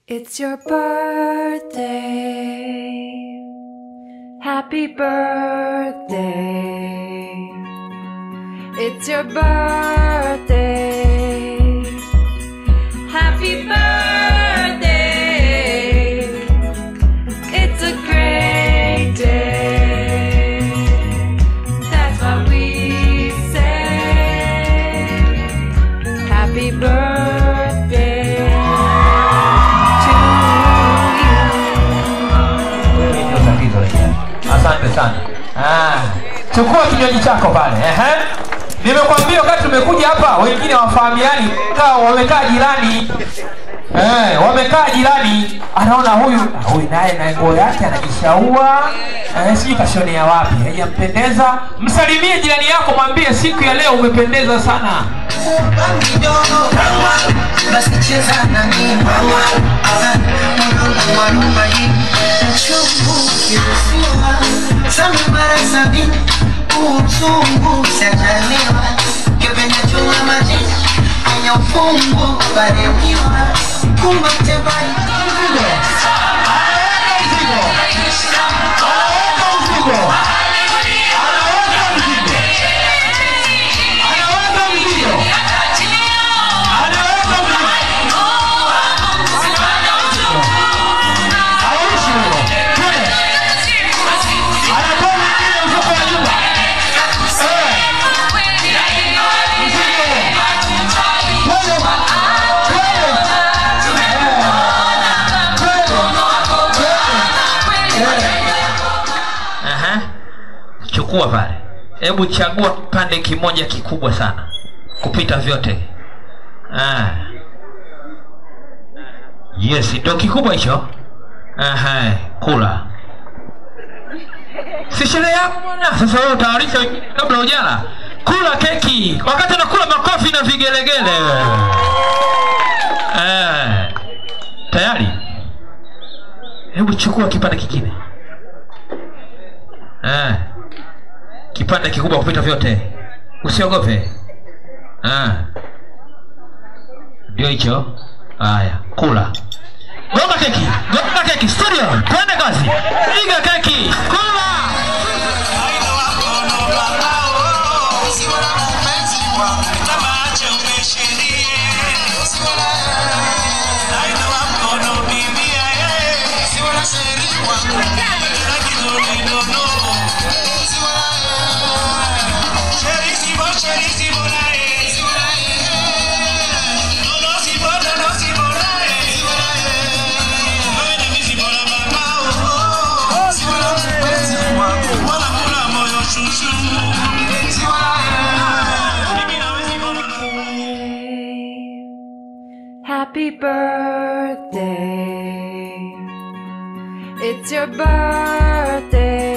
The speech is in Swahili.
It's your birthday. Happy birthday. It's your birthday. Happy birthday. It's a great day. That's what we say. Happy birthday to Ndio tatizo lenyewe. Asante sana. Ah, chukua kinywaji chako pale. Ehe. Nimekwambia wakati tumekuja hapa wengine wafahamiani, kaa wamekaa jirani. Eh, wamekaa jirani, anaona huyu huyu naye na nguo yake anajishaua. Eh, sijui kashonea wapi, haijampendeza. Msalimie jirani yako, mwambie siku ya leo umependeza sana. basi cheza na mimi mama mwanangu mwanuma hii chungu kirusiwa sami mara sabini uchungu sajaliwa kipenda chunga maji kwenye ufungu baremiwa kumba tebali Aha. Chukua pale, hebu chagua kipande kimoja kikubwa sana kupita vyote. Ah. Yes, ndio kikubwa hicho. Aha, kula. Si sherehe yako bwana. Sasa wewe utawarisha wengine kabla hujala. Kula keki. Wakati unakula makofi na vigelegele. Eh. Tayari? Hebu chukua kipande kingine. Ah. Kipande kikubwa kupita vyote. Usiogope. Ah. Ndio hicho. Haya, kula. Gonga keki. Gonga keki. Studio. Twende kazi. Piga keki. Kula. birthday. Happy birthday. It's your birthday.